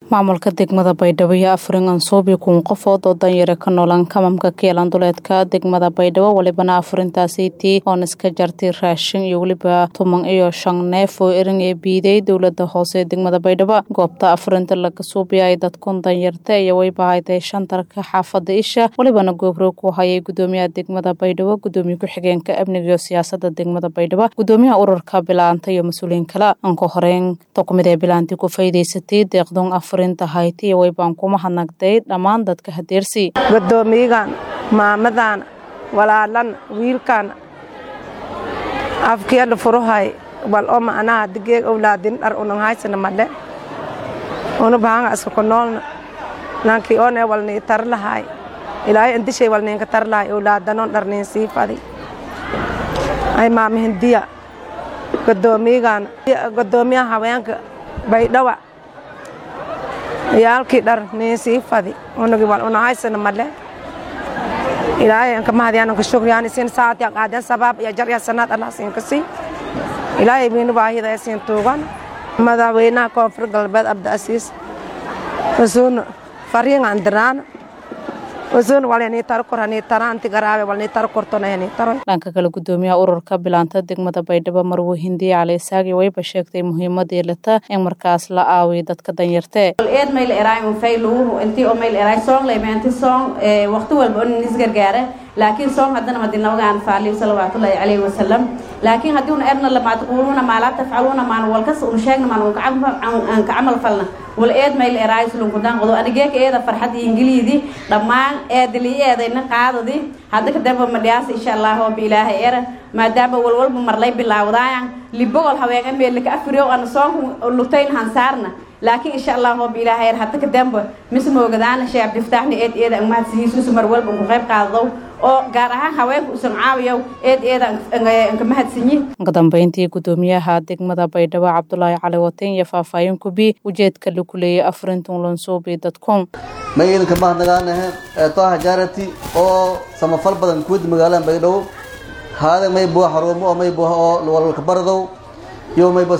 maamulka degmada baydhabo iyo afrin ansoobi kun qofood oo danyare ka noolan kamamka keelan duleedka degmada baydhabo welibana afarintaasitii oon iska jartay raashin iyo weliba tuman iyo shan neef oo erin ee biiday dowlada hoose ee degmada baydhabo goobta afarinta laga suubiya ay dadkun danyarta iyo waybahaydee shantarka xaafada isha welibana goobroog ku hayay gudoomiyaha degmada baydhabo gudoomiye ku-xigeenka amniga iyo siyaasada degmada baydhabo gudoomiyaha ururka bilaanta iyo mas-uuliyiin kale anka horeyn takumid ee bilaanti ku faa'iidaysatay deeqdoon afarinta haytiya waybaan kuma hadnagday dhammaan dadka hadeersi gudoomiyagan maamadan walaalan wiilkan afkiyadha furuhay wal o ma'anaha digeeg owlaadin dhar unanhaysana madhe una bahanga iska ku noolna nankii one walnii tar lahay ilaahay indishay walniinka tar lahay owlaadanon dharniin sii fadi ay maamahindiya gudoomiyagan gudoomiyaha haweenka baydhawa yaalkii dhar niin sii fadi unagi wal unahaysana madhe ilaahay anka mahadiyaan anka shukriyaan isin saatiyan qaadan sabaab iyo jarya sanaad allah siinka sii ilaahay miinu baahida siin tuugan madaxweynaha koonfur galbeed abdiasiis usuun fariingan diraan usuun walni tar kor hani taranti garaabe walni tar kortona hani taro dhanka kale gudoomiyaha ururka bilaanta degmada baydhabo marwo hindiya cali isaagi wayba sheegtay muhiimadii lata in markaas la aawiyo dadka danyartee eed mayl eraay faylu intii oo mayl eraay song leemeanti song waqti walba on isgargaare laakiin song haddana madinawagaan faaliyo salawaatullaahi calayhi wasalam laakiin haddii una erna lama taquluuna maa laa tafcaluuna maan walkas una sheegna maan aan ka camal falna wal eed mayl eraay sulunkudan qodo anigeeka eeda farxad ingiliidi dhammaan eedali eedayna qaadadi hadda kadamba madhiyaasa insha allah oo biilaaha era maadaama walwalba marlay bilaawdaayan libogol haweenga meelika afriyo ana soonku lutayn hansaarna laakiin insha allah oo biilaaha er hadda kadamba mise moogadaana shee abdiftaaxna eed eeda ang mahadsihiisusu mar walba ku qayb qaadadow oo gaar ahaan haweenka usan caawiyow eed eeda anka mahadsanyi ka dambeyntii gudoomiyaha degmada baydhabo cabdulaahi cali wateen iyo faahfaahin kubi ujeedka lagu leeyay afarintun lansuubi dadkun magaydanka mahadnagaanahe toaha jaarati oo samafal badan kuwada magaalada baydhabo haada may buha xaruumo oo may buha oo walalka baradow iyo mayba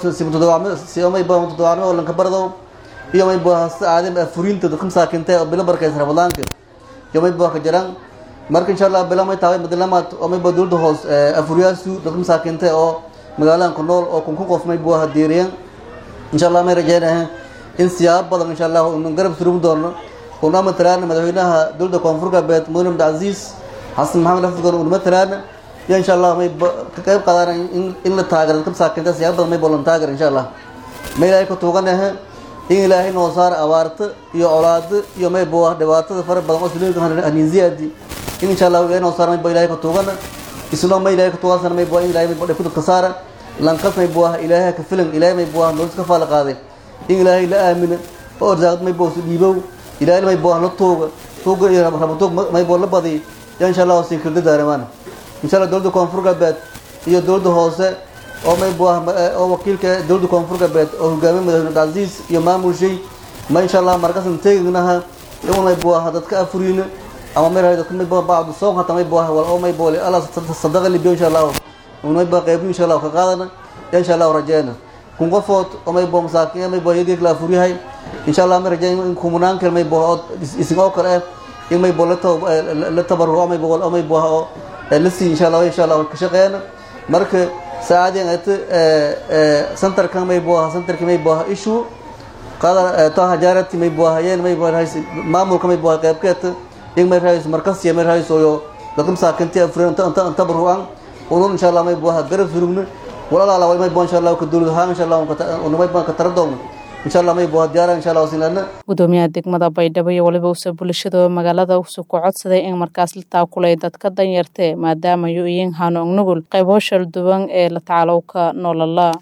simayba mutadawacnimo oo lanka baradow iyo may buha hasta aadam afurinta dadka masaakintay oo bilo barkaysa ramadaanka iyo may buha ka jaraan marka insha allah bila may tahay madalamaad oo mayba dowladda hoos afuriyaasu dadka masaakintay oo magaaladan ku nool oo kunkun qof may buha diiriyeen insha allah may rajeynahay in siyaabo badan insha allah unu garab surumi doono una matalaana madaxweynaha dowladda koonfur galbeed mudane abdicasiis xasan maxamed afurgan una matalaana iyo insha allah may ka qayb qaadaan in la taagaro dadka masaakinta siyaabo badan may bolan taagar insha allah may ilaahay ka tuuganahe in ilaahay noo saar abaarta iyo colaado iyo may buha dhibaatada fara badan oo suleelka haniinziyaadi in insha allah ilaahay noo saar may ba ilaahay ka tuugana isna may ilaahay ka tuugansana may buha in ilaahay may ba dhibku dadka saara lanqas may buha ilaahay ka filan ilaahay may buha nolos ka faala qaaday in ilaahay la aamina oo arsaaqad may buha su dhiibow ilaahay may buha la tuuga tuuga iyo rabatuug may buha la badiy ya insha allah siin kirda daaramaan insha allah dowladda koonfur galbeed iyo dowladda hoose oo may buha oo wakiilka dowladda koonfur galbeed oo hogaamiye madaxweyne abdicasiis iyo maamulshay ma insha allah markasan teegnaha in may buha dadka afuriina ama may rahay dadka may buha bacdu soon hata may buha wal oo may buha allah sadaqa libiyo insha allah may buha qeybi insha allah ka qaadana ya insha allah rajeyna kun qofood oo may buha masaakiin may buha yadgeeg la afuriyahay insha allah may rajeyn in kumunaan kale may buha oo isin oo kale ah in may buha la tabaruco may buha oo may buha oo la sii insha allah insha allah ka shaqeeyna marka saacadeen ayta centerkan may buha centerka may buha issue qadar toha jaarati may buha yeen may buha maamulka may buha qaybkeeta in may rahayso markasiya may rahayso yo dadka masaakinti afureen tabarucan unun insha allah may buha garab surugna walalaala way may buha insha allah ka dowlad ahaan insha allah unumay buha ka tara doogna insha allah may buha diyaara insha allah sinlana gudoomiyaha degmada baydhabo iyo waliba usa bulshada magaalada usu ku codsaday in markaas la taakulay dadka danyartee maadaama yu iyin hano nugul qaybo shal duwan ee la tacalowka nolola